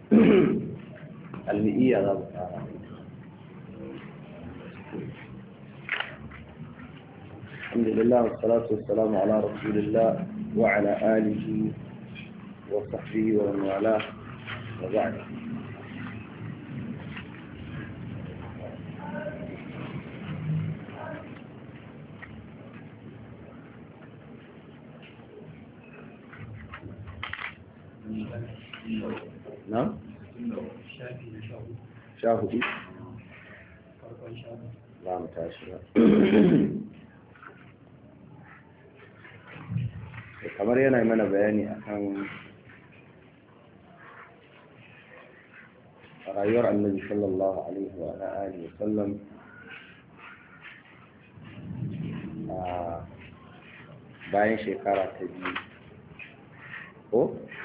almi'iyya za mu fara الحمد لله والصلاة والسلام على رسول الله وعلى آله وصحبه ومن والاه وبعد نعم شاهدي لا متاشر kamar yana mana bayani akan rayuwar annabi sallallahu alaihi wa alihi sallam a bayan shekara ta biyu ko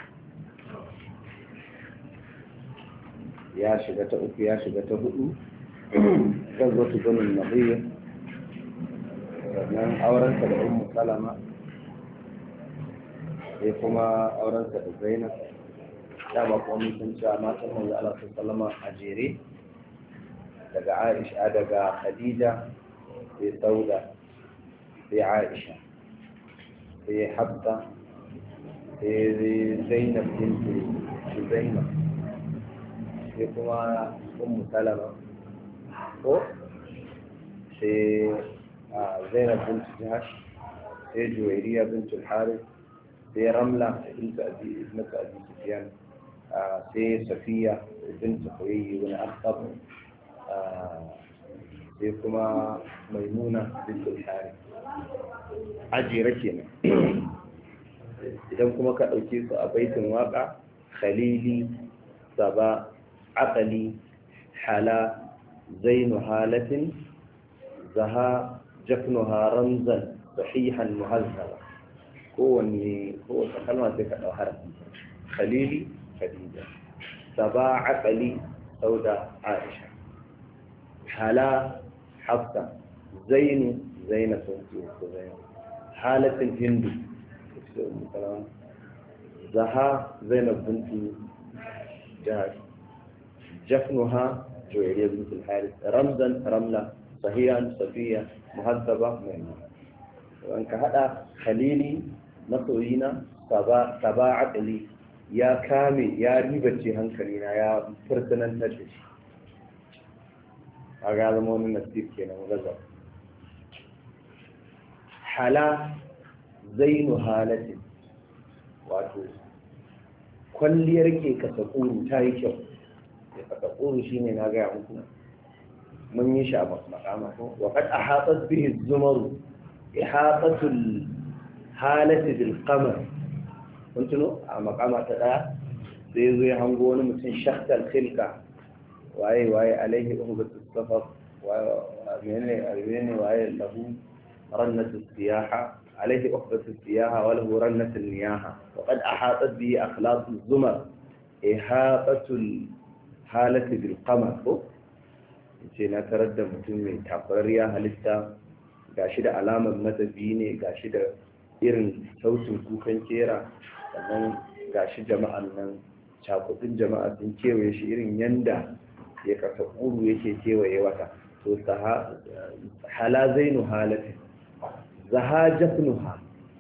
ya shiga ta uku ya shiga ta hudu gazzatu banin nabiyya sannan aurensa da ummu salama sai kuma aurensa da zainab dama kuma mun san cewa matan manzo Allah sallama a jere daga Aisha daga Khadija sai Sauda sai Aisha sai Hafsa sai Zainab binti Zainab sai kuma Ummu Salama ko sai Zainab binti Jahash sai Juwairiya binti Harith sai ramla bintu abi ibnatu abi sufyan sai safiya bintu huyayyi wani akhtab sai kuma maimuna bintu hari ajira kenan idan kuma ka ɗauke su a baitin waka khalili saba aqali hala zainu halatin zaha jafnuha ramzan sahihan muhazzaba kowanne kowace kalma sai ka ɗau harafi khalili khadija saba aqali sauda aisha hala hafsa zainu zaina sun ce ko zaina halatin hindu zaha zainab bintu jihar jafnuha juwairiyya bintu haris ramzan ramla sahiyan safiya muhazzaba maimuna an ka hada khalili masoyina saba akali ya kame ya ribace hankalina ya fursunantar da shi a ga zama wani nasif kenan gaza hala zainu halatin wato kwalliyar ke kasakuru ta yi kyau ke kasakuru shi ne na gaya muku mun yi shi a makama wa kad a hatsar bihi zumaru ihatatul halati bil qamar kun tuno a makama ta daya sai zo ya hango wani mutum shaktal khilka waye waye alaihi uhbatu safar wa menene menene waye lahu rannatu siyaha عليه أخبة السياحة وله رنة النياحة وقد أحاطت به أخلاق الزمر إحاطة الحالة بالقمر ce na tarar da mutum mai takwararriya halitta ga shi da alamar matafi ne ga shi da irin sautin kukan kera sannan ga shi jama'an nan cakudin jama'a sun kewaye shi irin yanda ya kasa ƙuru yake kewaye wata to hala zainu halatin zaha jafnuha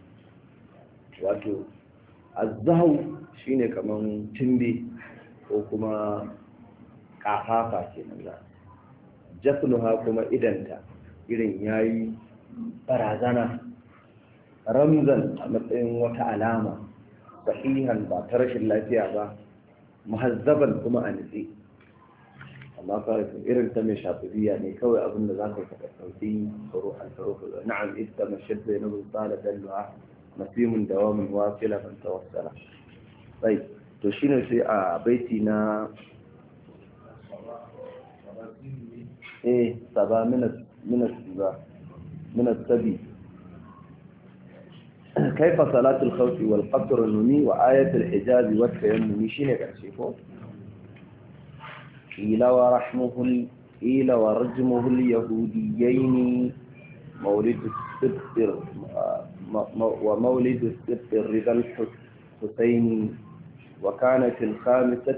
wato azzahu shine kaman timbe ko kuma kafafa kenan za jafnuha kuma idanta irin yayi barazana ramzan a matsayin wata alama sahihan ba ta rashin lafiya ba muhazzaban kuma a nitsi amma kawai irin ta mai shafiya ne kawai abin da za ka yi ka ɗauki tsaro an tsaro ka na'am ita mashid bai na tsala dalluwa nasimun dawamin wasila ban tawassala sai to shine sai a baiti na eh saba minat minat ba minat sabi كيف صلاة الخوف والقصر النمي وآية الحجاز والتيمم شيني كرشيكو قيل ورحمه قيل ورجمه اليهوديين مولد السبت ومولد السبت الرضا الحسين وكانت الخامسة